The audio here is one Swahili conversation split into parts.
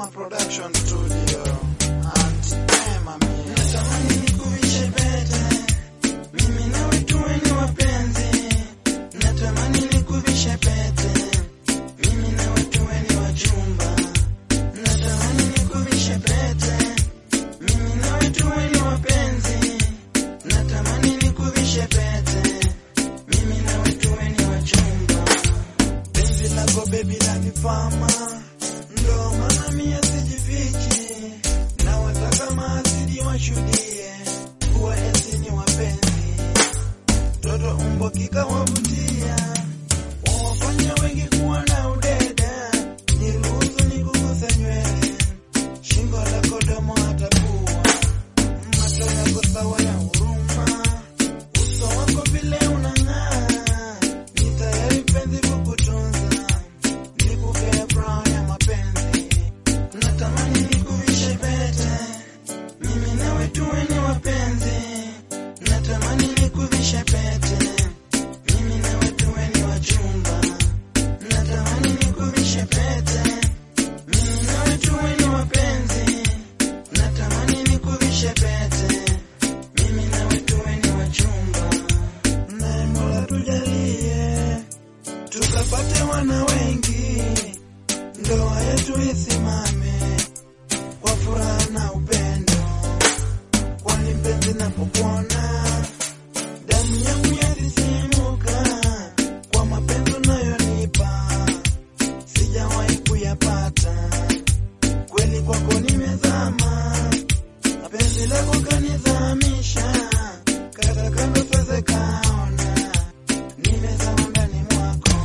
Production Studio. Auntie Emma mie. Natamani nikuvishe pete, mimi nawe tuwe ni wapenzi. Natamani nikuvishe pete, mimi nawe tuwe ni wachumba. Natamani nikuvishe pete, mimi nawe tuwe ni wapenzi. Natamani nikuvishe pete, mimi nawe tuwe ni wachumba. Penzi lako baby lanifama, ndo maana mie sijifichi, na wataka maasidi washuhudie kuwa esi ni wapenzi. Toto umbo kikawavutia, wawafanya wengi kuwa na udede. Niruhusu nikuguse nywele, shingo lako domo hata pua, macho yako sawa ya huruma, uso wako vile unang'aa, ni tayari penzi kukutunza, nikupea furaha ya mapenzi. Natamani nikuvishe pete, mimi nawe tuwe ni wapenzi. Natamani nikuvishe pete, mimi nawe tuwe ni wachumba. Natamani nikuvishe pete, mimi nawe tuwe ni wapenzi. Natamani nikuvishe pete, mimi nawe tuwe ni wachumba. Naye Mola tujalie tukapate wana wengi, ndoa yetu isimame kwa furaha na upendo, kwani mpenzi napokuona damu yangu yasisimuka kwa mapenzi unayonipa, sijawahi kuyapata kweli, kwako nimezama, penzi lako kanizamisha, kata kando siweze kaona nimezama ndani mwako,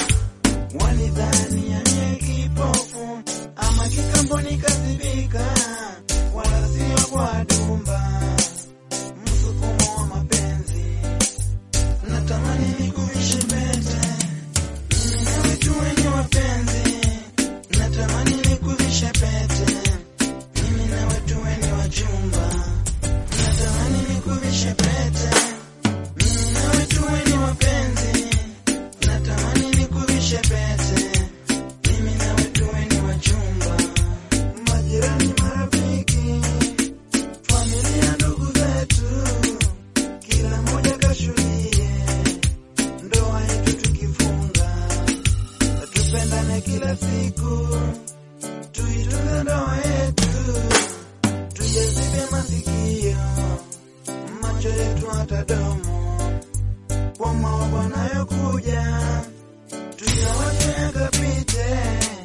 walidhani yamie kipofu ama kikambo nikazibika, wala sio kwa dumba, msukumo wa mapenzi. Natamani nikuvishe pete, mimi nawe tuwe ni wapenzi. Natamani nikuvishe pete, mimi nawe tuwe ni wachumba. Natamani nikuvishe pete, mimi nawe tuwe ni wapenzi. Natamani nikuvishe pete, mimi nawe tuwe ni wachumba. Majirani, marafiki, familia, ndugu zetu, kila mmoja kashuhudie ndoa yetu tukifunga, tupendane kila siku, tuitunze ndoa yetu, tujazibe masikio, macho yetu hata domo, kwa maovu yanayokuja, tuyawache yakapite.